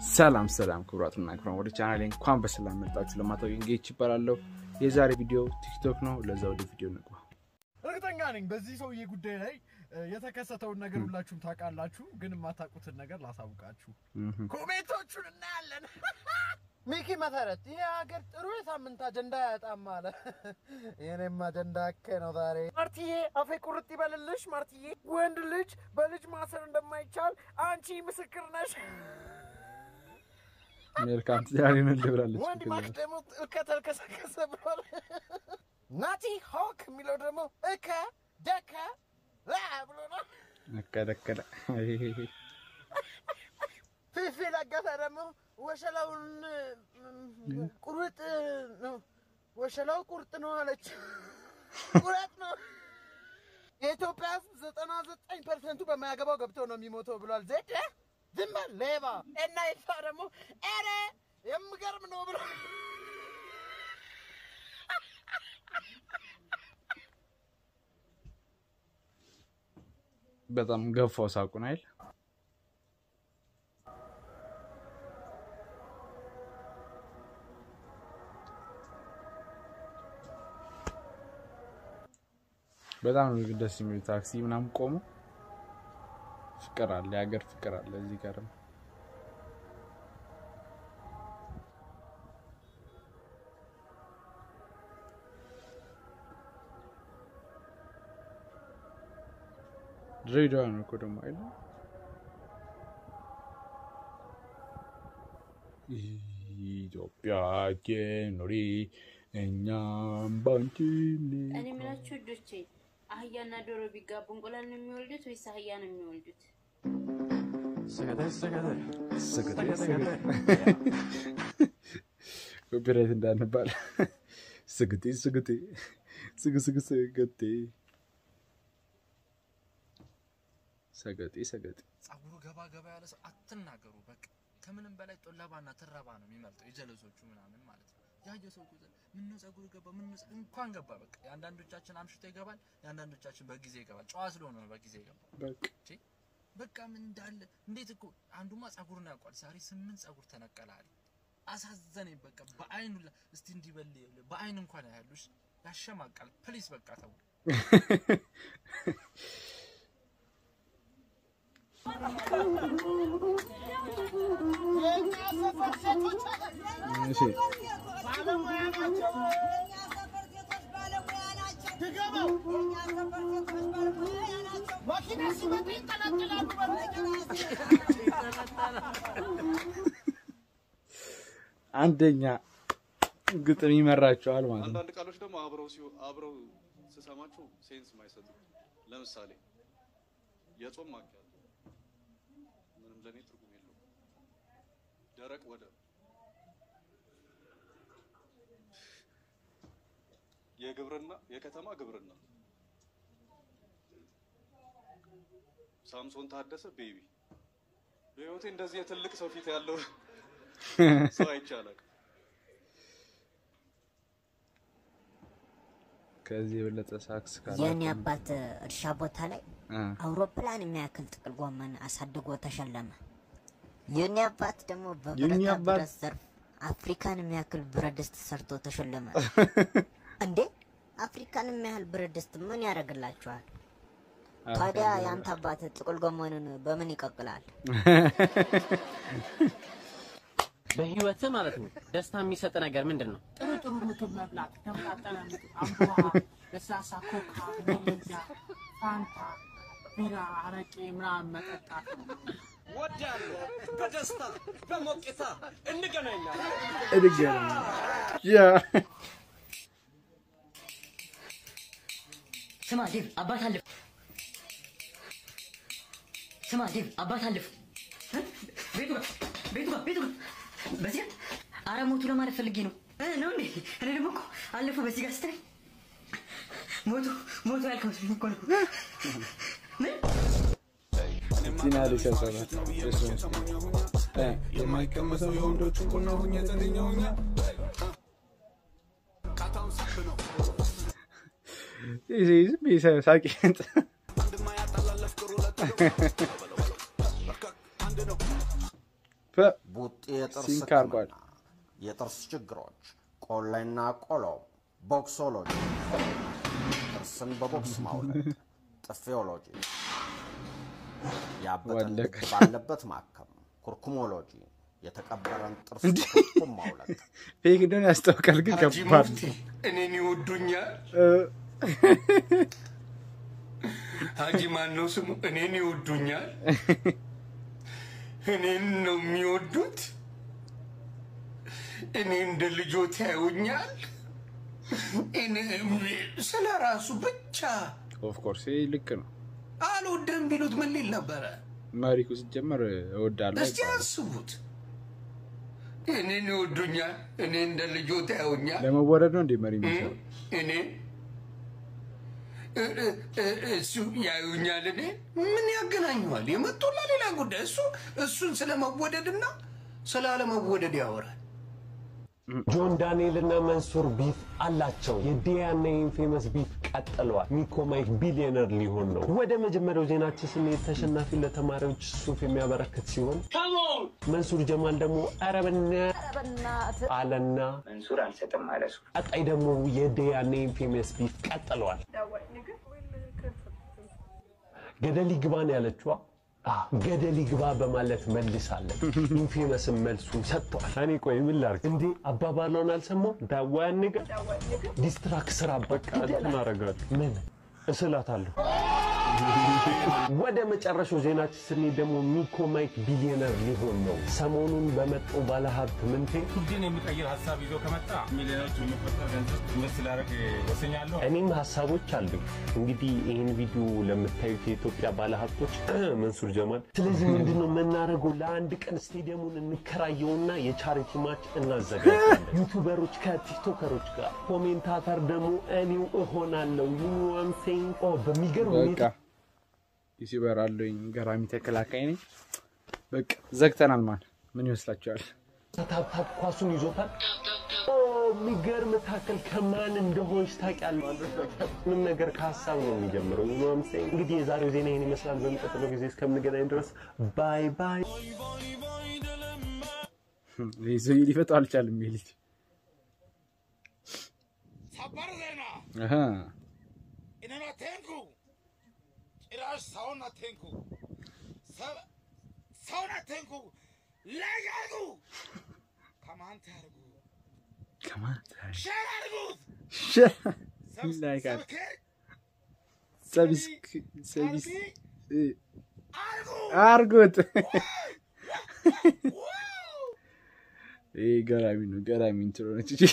ሰላም ሰላም ክቡራትና ክቡራን ወደ ቻናሌ እንኳን በሰላም መጣችሁ። ለማታውቁኝ ጌች ይባላለሁ። የዛሬ ቪዲዮ ቲክቶክ ነው። ለዛ ወደ ቪዲዮ እንግባ። እርግጠኛ ነኝ በዚህ ሰውዬ ጉዳይ ላይ እ፣ የተከሰተውን ነገር ሁላችሁም ታውቃላችሁ፣ ግን የማታውቁትን ነገር ላሳውቃችሁ። ኮሜንቶቹን እናያለን። ሚኪ መሰረት ይህ ሀገር ጥሩ የሳምንት አጀንዳ ያጣም አለ። የኔም አጀንዳ እከ ነው ዛሬ። ማርትዬ አፌ ቁርጥ ይበልልሽ። ማርትዬ ወንድ ልጅ በልጅ ማሰር እንደማይቻል አንቺ ምስክር ነሽ። ሜልካም ትዳሬን ልብላለች። ወንድ ማክ ደግሞ እከ ተልከሰከሰ ብሏል። ናቲ ሆክ የሚለው ደግሞ እከ ደከ ላ ብሎ ነው። ነከደከደ ፊፊ ለገሰ ደግሞ ወሸላውን ም፣ ቁርጥ ነው ወሸላው ቁርጥ ነው አለች። ቁረጥ ነው። የኢትዮጵያ ሕዝብ ዘጠና ዘጠኝ ፐርሰንቱ በማያገባው ገብቶ ነው የሚሞተው ብሏል። ዜድ ዝም በል ሌባ እና ይሳ ደግሞ ኧረ የምገርም ነው ብሎ በጣም ገፋው ሳቁን አይል በጣም ነው ደስ የሚሉ ታክሲ ምናምን ቆሙ። ፍቅር አለ፣ የሀገር ፍቅር አለ እዚህ ጋርም ድሬዳዋ ነው እኮ ደግሞ አይደል? ኢትዮጵያ ኑሪ እኛም ባንቺ እኔ የምላችሁ ውዶቼ አህያና ዶሮ ቢጋቡ እንቁላል ነው የሚወልዱት ወይስ አህያ ነው የሚወልዱት? ኮፒራይት እንዳንባል ስግጤ ስግጤ ስግ ስግ ስግጤ ሰገጤ ሰገጤ ጸጉሩ ገባ ገባ ያለ ሰው አትናገሩ። በቃ ከምንም በላይ ጦለባና ትረባ ነው የሚመርጠው የጀለሶቹ ምናምን ማለት ነው። ያየ ሰው ቁጥር ምነው ጸጉሩ ገባ ምነው ጸ- እንኳን ገባ በቃ የአንዳንዶቻችን አምሽቶ ይገባል፣ የአንዳንዶቻችን በጊዜ ይገባል። ጨዋ ስለሆነ ነው በጊዜ ይገባል። በቃ ቼ በቃ ምን እንዳለ እንዴት እኮ አንዱማ ጸጉሩን ያውቋል። ዛሬ ስምንት ጸጉር ተነቀላል። አሳዘነኝ በቃ በአይኑ ላ- እስቲ እንዲበል በአይን እንኳን ያሉሽ ያሸማቃል። ፕሊስ በቃ ተው። እሺ አንደኛ ግጥም ይመራቸዋል ማለት ነው። አንዳንድ ቃሎች ደግሞ አብረው ሲሆ አብረው ስሰማቸው ሴንስ የማይሰጡ ለምሳሌ የጾም ማኪያቶ ምንም ለኔ ትርጉም የለውም። ደረቅ ወደብ፣ የግብርና የከተማ ግብርና፣ ሳምሶን ታደሰ ቤቢ። በህይወቴ እንደዚህ የትልቅ ሰው ፊት ያለው ሰው አይቻላል። ከዚህ የበለጠ ሳክስ ካለ የኔ አባት እርሻ ቦታ ላይ አውሮፕላን የሚያክል ጥቅል ጎመን አሳድጎ ተሸለመ። የኔ አባት ደግሞ የኔ በብረታ አባት- ብረት ዘርፍ አፍሪካን የሚያክል ብረት ድስት ሰርቶ ተሸለመ። እንዴ አፍሪካን የሚያህል ብረት ድስት ምን ያደርግላችኋል? ታዲያ የአንተ አባት ጥቅል ጎመኑን በምን ይቀቅላል? በህይወት ማለት ነው ደስታ የሚሰጥ ነገር ምንድን ነው? ጥሩ ጥሩ ምግብ መብላት፣ ተመጣጠነ ምግብ፣ አምቦሃ፣ ለስላሳ ኮካ፣ ሜሪንዳ፣ ፋንታ፣ ቢራ፣ አረቄ ምናምን መጠጣት ነው። ወዳለሁ በደስታ በሞቅታ እንገናኛለን። እድገና ያ ስማ ዴቭ አባት አለፍ። ስማ ዴቭ አባት አለፍ። እ? ቤቱ ጋር ቤቱ ጋር ቤቱ ጋር በዚህ አረ ሞቱ ለማለት ፈልጌ ነው እ፣ ነው እንዴ? እኔ ደግሞ እኮ አለፈ በዚህ ጋር ስትለኝ ሞቱ ሞቱ ያልከው መስሎኝ እኮ ነው። ምን ቲና ሊሰሰራት የማይቀመሰው የወንዶቹ ቁና ሁኜ ተገኘሁኛ ዝም ብዬ ሳቂ ቡጢ የጥርስ ሲንክ አርጓል። ህክምና፣ የጥርስ ችግሮች፣ ቆሌና ቆሎ፣ ቦክሶሎጂ፣ ጥርስን በቦክስ ማውለቅ፣ ጥፊዮሎጂ፣ ያበጠ ልብ ወለቀ። ባለበት ማከም፣ ኩርኩሞሎጂ፣ የተቀበረን ጥርስ እንዴ! በኩርኩም ማውለቅ፣ ፌክ እንደሆነ ያስታውቃል፣ ግን ሀጂ ከባድ ሙፍቲ እኔን ይወዱኛል። እ፣ ሀጂ ማን ነው ስሙ? እኔን ይወዱኛል። እኔን ነው የሚወዱት። እኔ እንደ ልጆት ያዩኛል። እኔ ስለ ራሱ ብቻ ኦፍኮርስ ይህ ልክ ነው። አልወደም ቢሉት ምን ሊል ነበረ? መሪኩ ሲጀመር እወዳለሁ እስቲ አይባልም። አስቡት። እኔን ይወዱኛል። እኔ እንደ ልጆት ያዩኛል። ለመወደድ ነው እንዴ መሪ የሚሰራው? እኔ እ- እ- እ- እሱ ያዩኛል። እኔ ምን ያገናኘዋል? የመጡላ ሌላ ጉዳይ። እሱ እሱን ስለመወደድና ስላለመወደድ ያወራል። ጆን ዳንኤል እና መንሱር ቢፍ አላቸው። የዲያና ኢንፌመስ ቢፍ ቀጥለዋል። ሚኮ ማይክ ቢሊዮነር ሊሆን ነው። ወደ መጀመሪያው ዜናችን ስንሄድ ተሸናፊ ለተማሪዎች ሱፍ የሚያበረክት ሲሆን መንሱር ጀማል ደግሞ ኧረ በእናትህ አለና መንሱር አልሰጥም አለ እሱ። ቀጣይ ደግሞ የዲያና ኢንፌመስ ቢፍ ቀጥለዋል። ገደል ይግባን ያለችዋ አ፣ ገደል ይግባ በማለት መልሳለን። ኢንፌመስን መልሱን ሰጥተዋል። እኔ ቆይ ምን ላድርግ እንዴ? አባባሏን አልሰማው ዳዋያን ነገር ዲስትራክ ስራ በቃ እንትን አደርጋለሁ። ምን እስላታለሁ። ወደ መጨረሻው ዜናችን ስንሄድ ደግሞ ሚኮ ማይክ ቢሊዮነር ሊሆን ነው። ሰሞኑን በመጣው ባለሀብት ምንቴ ትውልድን የሚቀይር ሀሳብ ይዞ ከመጣ ሚሊዮኖች የሚቆጠር ገንዘብ ኢንቨስት ላደርግ ወስኛለሁ። እኔም ሀሳቦች አሉኝ። እንግዲህ ይህን ቪዲዮ ለምታዩት የኢትዮጵያ ባለሀብቶች መንሱር ጀማል፣ ስለዚህ ምንድን ነው የምናደርገው? ለአንድ ቀን ስቴዲየሙን እንከራየውና የቻሪቲ ማች እናዘጋጃለን። ዩቱበሮች ከቲክቶከሮች ጋር፣ ኮሜንታተር ደግሞ እኔው እሆናለሁ። ዩኒዋንሴን በሚገርም በቃ ሁኔታ ዩቲዩበር አለኝ፣ ገራሚ ተከላካይ ነኝ። በቃ ዘግተናል። ማን ምን ይመስላችኋል? ታፕታፕ ኳሱን ይዞታል። ኦ የሚገርም ታክል ከማን እንደሆንሽ ታውቂያለሽ። ምንም ነገር ከሀሳብ ነው የሚጀምረው። ዩኒዋንሴ እንግዲህ የዛሬው ዜና ይህን ይመስላል። በሚቀጥለው ጊዜ እስከምንገናኝ ድረስ ባይ ባይ። ይህ ሰውዬ ሊፈታው አልቻልም። ይሄ ልጅ ሰበር ዜና አሃ፣ እኔን አትንኩ፣ ጭራሽ ሰውን አትንኩ፣ ሰ- ሰውን አትንኩ፣ ላይክ አድርጉ፣ ከማንት አድርጉ፣ ከማን ሼር አድርጉት፣ ላይክ አድርጉ። ሰብስክራይብ ሰብስክ ሰብስ እ፣ አድርጉ። አርጉት። ይህ ገራሚ ነው። ገራሚ እንትሮ ነች እንጂ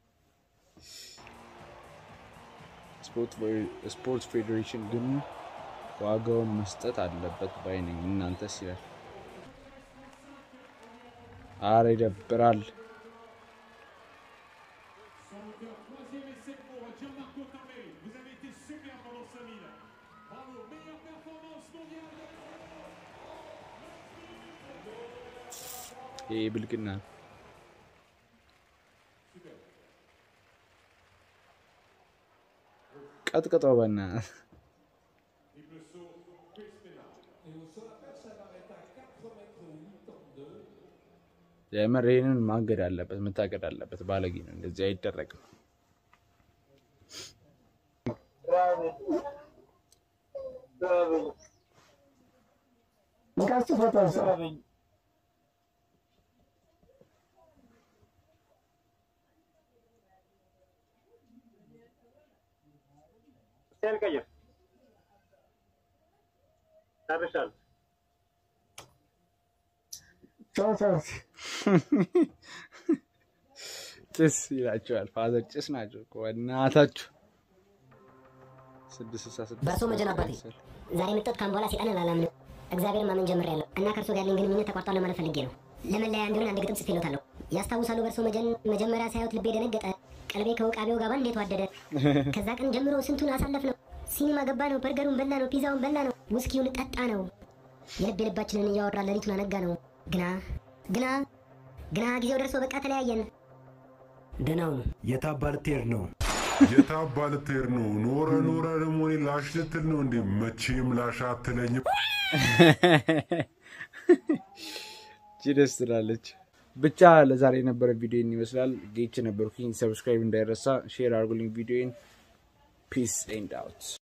ስፖርት ስፖርት ፌዴሬሽን ግን ዋጋውን መስጠት አለበት ባይ ነኝ። እናንተስ ይላል። አረ ይደብራል። ይህ ብልግና ነው። ቀጥቅጠው በእናትህ የምር ይህንን ማገድ አለበት፣ መታገድ አለበት። ባለጌ ነው፣ እንደዚህ አይደረግም። ቀይር ጨርሻለሁ። ጭስ ይላቸዋል። ፋዘር ጭስ ናቸው እኮ እናታችሁ። ስድስት ስልሳ ስድስት በእርሶ መጀን አባቴ ዛሬ የመጣሁት ካሁን በኋላ ሴጣንን አላምንም። እግዚአብሔር ማመን ጀምሬያለሁ እና ከእርሶ ጋር ያለኝ ግንኙነት ተቋርጧል ለማለት ፈልጌ ነው። ለመለያ እንዲሆን አንድ ግጥም ጽፌሎታለሁ። ያስታውሳሉ? በእርሶ መጀን መጀመሪያ ሳያዩት ልቤ ደነገጠ፣ ቀልቤ ከውቃቤው ጋር እንዴት ዋደደ። ከዛ ቀን ጀምሮ ስንቱን አሳለፍ ነው። ሲኒማ ገባ ነው፣ በርገሩን በላ ነው፣ ፒዛውን በላ ነው፣ ውስኪውን ጠጣ ነው። የልብ የልባችንን እያወራ ሌሊቱን አነጋ ነው። ግና ግና ግና ጊዜው ደርሶ በቃ ተለያየን። ደህናው ነው የታባ ልትሄድ ነው? የታባ ልትሄድ ነው? ኖረ ኖረ ደግሞ እኔ ላሽ ልትል ነው እንዴ? መቼም ላሽ አትለኝም። እቺ ደስ ትላለች። ብቻ ለዛሬ የነበረ ቪዲዮ ይመስላል። ጌች ነበርኩኝ። ሰብስክራይብ እንዳይረሳ፣ ሼር አድርጉልኝ ቪዲዮን። ፒስ ኤንድ አውት